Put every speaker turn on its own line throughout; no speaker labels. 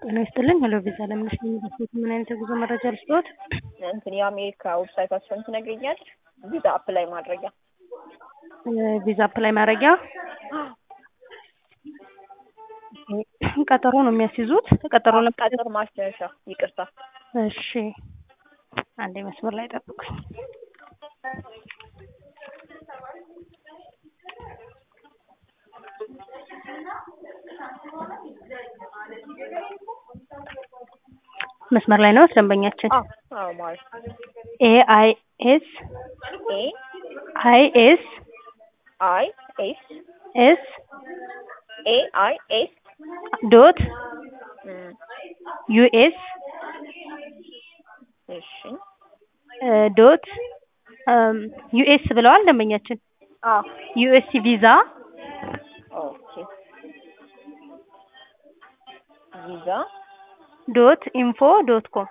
ጤና ይስጥልኝ ሄሎ ቪዛ ለምነሽ ነኝ በስልክ ምን አይነት የጉዞ መረጃ ልስጥዎት?
እንትን የአሜሪካ ዌብሳይታቸውን ትነግሪኛለሽ? ቪዛ አፕላይ ማድረጊያ
ቪዛ አፕላይ ማድረጊያ ቀጠሮ ነው የሚያስይዙት? ቀጠሮ ነው
ቀጠር ማስደረሻ ይቅርታ።
እሺ አንዴ መስመር ላይ ጠብቁኝ። መስመር ላይ ነው ደንበኛችን።
አዎ አዎ ማለት
ኤ አይ ኤስ
ኤ
አይ ኤስ
አይ ኤስ
ኤስ
ኤ አይ ኤስ
ዶት
እም፣
ዩኤስ
እሺ
ዶት ዩኤስ ብለዋል ደንበኛችን።
አዎ
ዩኤስ ቪዛ
ኦኬ ቪዛ
ዶት ኢንፎ ዶት ኮም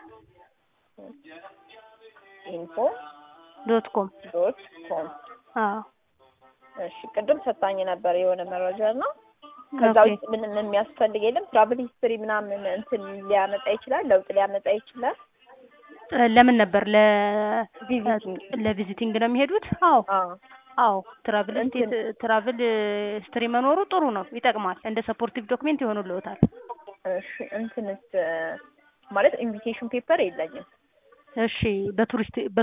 ኢንፎ
ዶት ኮም
ዶት ኮም
አዎ
እሺ ቅድም ሰጣኝ ነበር የሆነ መረጃ እና ከዛ
ኦኬ።
ውስጥ ምንም የሚያስፈልግ የለም። ትራቭል ሂስትሪ ምናምን እንትን ሊያመጣ ይችላል፣ ለውጥ ሊያመጣ ይችላል።
ለምን ነበር ለ
ቪዚቲንግ
ለቪዚቲንግ ነው የሚሄዱት? አዎ
አዎ
አዎ ትራቭል
እንትን-
ትራቭል ሂስትሪ መኖሩ ጥሩ ነው፣ ይጠቅማል። እንደ ሰፖርቲቭ ዶክሜንት ይሆኑልዎታል።
እሺ እንትንስ ማለት ኢንቪቴሽን ፔፐር የለኝም።
እሺ በቱሪስት